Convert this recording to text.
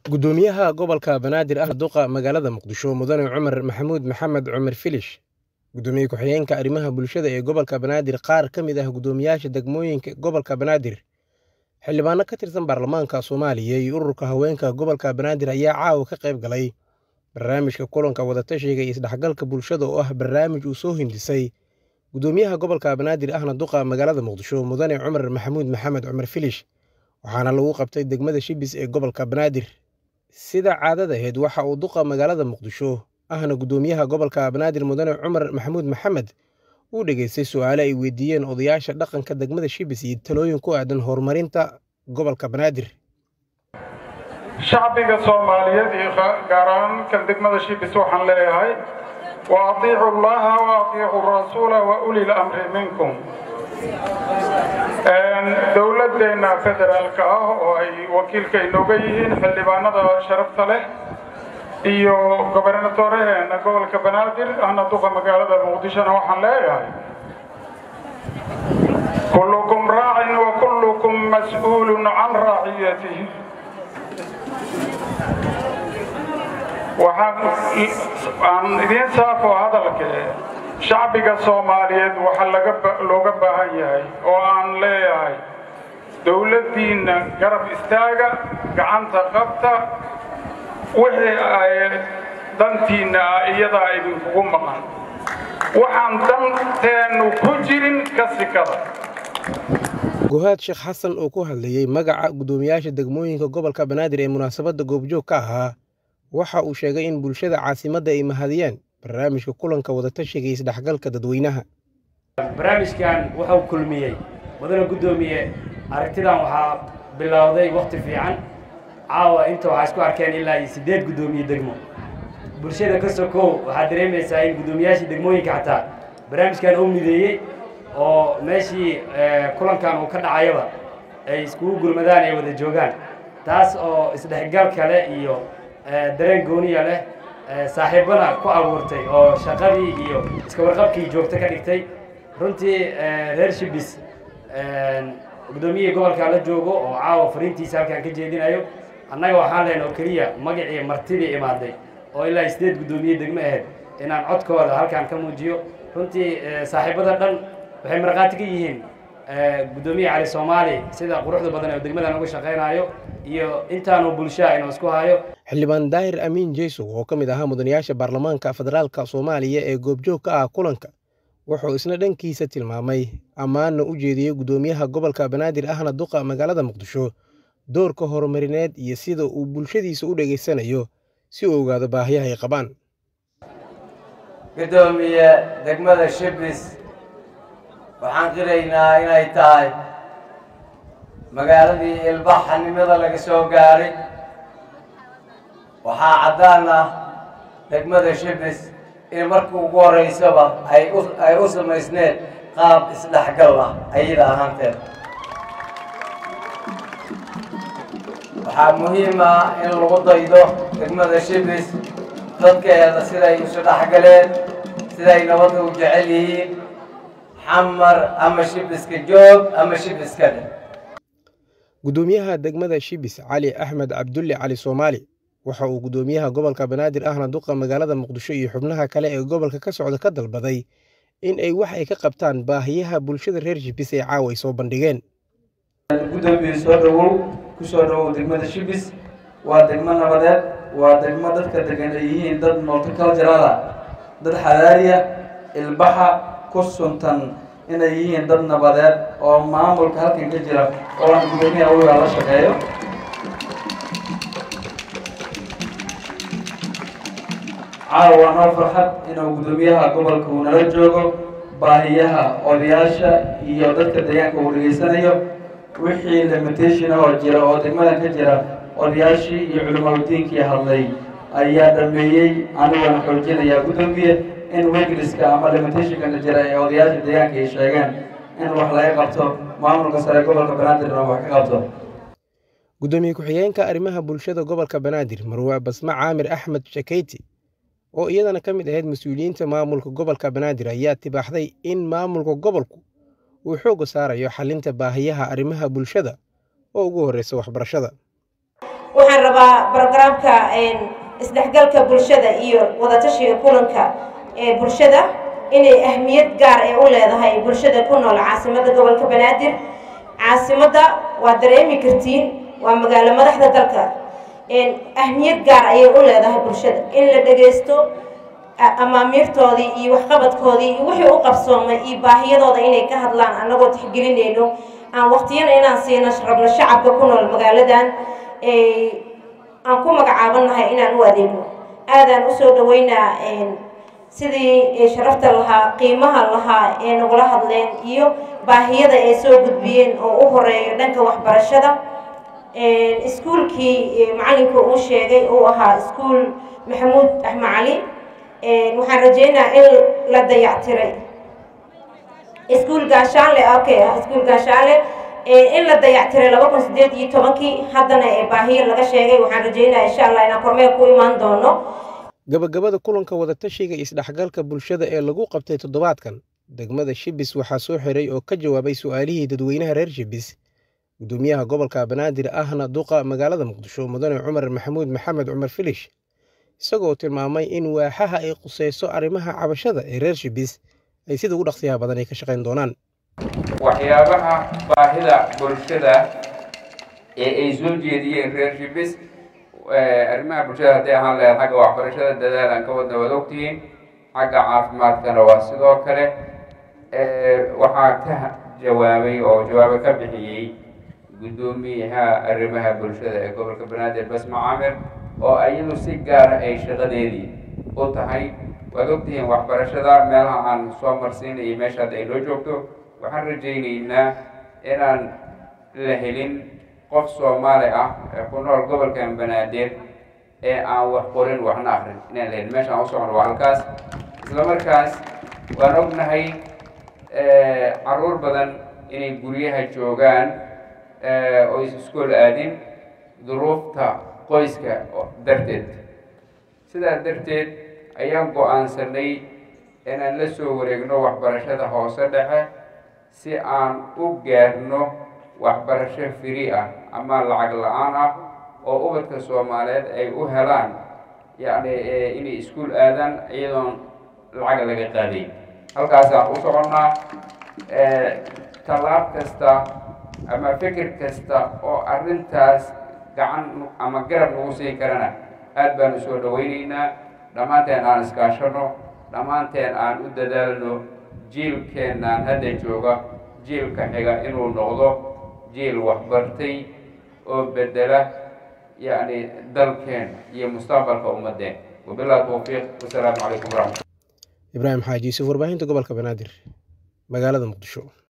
gudoomiyaha gobolka banaadir ah duqa magaalada muqdisho mudane cumar maxamuud maxamed cumar filish gudoomiye ku-xigeenka arrimaha bulshada ee gobolka banaadir qaar ka mid ah gudoomiyaasha degmooyinka gobolka banaadir xildhibaano ka tirsan baarlamaanka soomaaliya iyo ururka haweenka gobolka banaadir ayaa caawa ka qayb galay barnaamijka kulanka wadatashiga iyo isdhexgalka bulshada oo ah barnaamij uu soo hindisay gudoomiyaha gobolka banaadir ahna duqa magaalada muqdisho mudane cumar maxamuud maxamed cumar filish waxaana lagu qabtay degmada shibis ee gobolka banaadir sida caadadaheed waxa uu duqa magaalada muqdisho ahna gudoomiyaha gobolka banaadir mudane cumar maxamuud maxamed uu dhegaystay su-aale ay weydiiyeen odayaasha dhaqanka degmada shibis iyo talooyin ku aadan horumarinta gobolka banaadir shacbiga soomaaliyeed iyo gaar ahaan kan degmada shibis waxaan leeyahay wa atiicu llaha wa atiicu rasuula wa ulil amri minkum dowladeenna federaalka ah oo ay wakiilka inooga yihiin xildhibaanada sharafta leh iyo gobernatoreheena gobolka banaadir ahna duqa magaalada muqdishona waxaan leeyahay kullukum raacin wa kullukum mas-uulun can raaciyatih waxaan idiin saafo hadalke shacbiga soomaaliyeed waxaa looga baahan yahay oo aan leeyahay dowladdiinna garab istaaga gacanta qabta wixii ay dantiinna ah iyadaa idinkugu maqan waxaan danteennu ku jirin ka sikada guhaad sheekh xasan oo ku hadlayey magaca guddoomiyaasha degmooyinka gobolka banaadir ee munaasabadda goobjoog ka ahaa waxa uu sheegay in bulshada caasimadda ay mahadiyeen barnaamijka kulanka wadatashiga iyo isdhexgalka dadweynaha barnaamijkan wuxuu kulmiyey mudane guddoomiye aragtidan waxaa bilowday wakhti fiican caawa inta waxaa isku arkeen ilaa iyo siddeed guddoomiye degmo bulshada ka sokow waxaad dareemaysaa in guddoomiyaashii degmooyinka xataa barnaamijkan uu mideeyey oo meeshii kulankan uu ka dhacayaba ay iskugu gurmadaan ay wada joogaan taas oo isdhexgal kale iyo dareen gooniya leh saaxiibana ku abuurtay oo shaqadii iyo iska warqabkii joogto ka dhigtay runtii reer shibis guddoomiyihii gobolka la joogo oo caawa fariintiisa halkaan ka jeedinayo annaga waxaan lehna oo keliya magacii martidii imaaday oo ilaa sideed guddoomiye degmo ahayd inaan codkooda halkaan ka muujiyo runtii saaxiibada dhan waxay markhaati ka yihiin guddoomiye cali soomaali sida quruxda badan ee degmadan uga shaqaynayo iyo intaanu bulshaa inuu isku hayo xildhibaan daahir amiin jeysow oo ka mid ahaa mudanayaasha baarlamaanka federaalka soomaaliya ee goobjoog ka ah kulanka wuxuu isna dhankiisa tilmaamay ammaanna u jeediyey guddoomiyaha gobolka banaadir ahna duqa magaalada muqdisho doorka horumarineed iyo sida uu bulshadiisa u dhegaysanayo si uu ogaado baahiyaha ay qabaan guddoomiye degmada shibis waxaan qiraynaa inay tahay magaaladii ilbaxanimada laga soo gaaray waxaa caddaan ah degmada shibis in markii ugu horaysaba ay u samaysneed qaab isdhexgal ah ayada ahaanteed waxaa muhiim ah in lagu daydo degmada shibis dadkeeda siday isu dhexgaleen siday nabadda u jecel yihiin xamar ama shibiska joog ama shibiska dheh guddoomiyaha degmada shibis cali axmed cabdulle cali soomaali waxa uu guddoomiyaha gobolka banaadir ahna duqa magaalada muqdisho iyo xubnaha kale ee gobolka ka socda ka dalbaday in ay wax ay ka qabtaan baahiyaha bulshada reer shibis ee caawa ay soo bandhigeen guddoomiye soo dhowow ku soo dhowow degmada shibis waa degmo nabadeed waa degmo dadka degan ay yihiin dad multiculturala dad xadaariya ilbaxa ku suntan inay yihiin dad nabadeed oo maamulka halkan ka jira oo aan guddoomiyaha wiga la shaqeeyo caawa waa noo farxad inuu guddoomiyaha gobolka uu nala joogo baahiyaha odayaasha iyo dadka deegaanka uu dhegaysanayo wixii limitation oo jira oo degmadan ka jira odayaashii iyo culimaadudiinkii hadlay ayaa dhameeyey aniguna xoojinayaa guddoomiye in wegriska ama limitationkana jira ee odayaasha deegaanka ay sheegeen in wax laga qabto maamulka sare gobolka banaadirna wax ka qabto guddoomiye ku-xigeenka arrimaha bulshada gobolka banaadir marwaa basme caamir axmed shakeyti oo iyadana ka mid ahayd mas-uuliyiinta maamulka gobolka banaadir ayaa tibaaxday in maamulka gobolku uu xoogga saarayo xalinta baahiyaha arrimaha bulshada oo ugu horreysa waxbarashada waxaan rabaa brogramka isdhexgalka bulshada iyo wadatashiga kulanka ee bulshada inay ahmiyad gaar ee u leedahay bulshada ku nool caasimadda gobolka banaadir caasimadda waa dareemi kartiin waa magaalo madaxda dalka ahmiyad gaar ayay u leedahay bulshada in la dhagaysto amaamiirtoodii iyo waxqabadkoodii iyo wixii u qabsoomay iyo baahiyadooda inay ka hadlaan annagoo tixgelinayno aan waqtiyana inaan siino rabno shacabka ku nool magaaladan aan ku magacaabannahay inaan u adeegno aadaan usoo dhaweynaa sidii sharafta lahaa qiimaha lahaa ee nagula hadleen iyo baahiyada ay soo gudbiyeen oo u horeeyo dhanka waxbarashada iskuulkii macalinka uu sheegay uu ahaa iskuul maxamuud axmed cali waxaan rajeynayaa in la dayactiray iskuul gaashaanle okay iskuul gaashaanle in la dayactiray laba kun sideed iyo tobankii haddana baahiyo laga sheegay waxaan rajeynaya insha allah inaan kormeel ku imaan doono gabagabada kulanka wadatashiga isdhexgalka bulshada ee lagu qabtay toddobaadkan degmada shibis waxaa soo xiray oo ka jawaabay su-aalihii dadweynaha reer shibis gudoomiyaha gobolka banaadir ahna duqa magaalada muqdisho mudane cumar maxamuud maxamed cumar filish isagoo tilmaamay in waaxaha ay quseyso arrimaha cabashada ee reer shibis ay sida ugu dhaqsiyaha badan ay ka shaqayn doonaan waxyaabaha baahida bulshada ee ay soo jeediyeen reer shibis arrimaha bulshada hadday ahaan lahayd xagga waxbarashada dadaal aan ka wadna waad ogtihiin xagga caafimaadkana waa sidoo kale waxaa ka jawaabay oo jawaabo ka bixiyey guddoomiyaha arrimaha bulshada ee gobolka banaadir basma caamir oo iyadu si gaara ay shaqadeedii u tahay waad ogtihiin waxbarashada meelaha aan soo marsiinaya meesha hadda ay noo joogto waxaan rajaynaynaa inaan la helin qof soomaali ah ee ku nool gobolkan banaadir ee aan wax qorin waxna akrin inaan la helin meeshaan u socono waa halkaas isla markaas waan ognahay caruur badan inay guryaha joogaan oo is iskool aadin duruufta qoyska darteed sidaas darteed ayaan go-aansanay inaan la soo wareegno waxbarashada hoose dhexe si aan u gaarno waxbarasho firi ah ama lacag la-aan ah oo ubadka soomaaliyeed ay u helaan yacni inay iskuol aadaan iyadoon lacag laga qaadayn halkaasaan u soconnaa tallaab kasta ama fikir kasta oo arrintaas gacan ama garab nagu siin karana aad baanu soo dhawaynaynaa dhammaanteen aan iskaashano dhammaanteen aan u dadaalno jiilkeennaan hadda jooga jiilka xiga inuu noqdo jiil waxbartay oo bedela yacni dalkeen iyo mustaqbalka ummaddeen wabillahi tawfiiq wasalaamu calaykum waraxmat ibraahim xaaji yuusuf warbaahinta gobolka banaadir magaalada muqdisho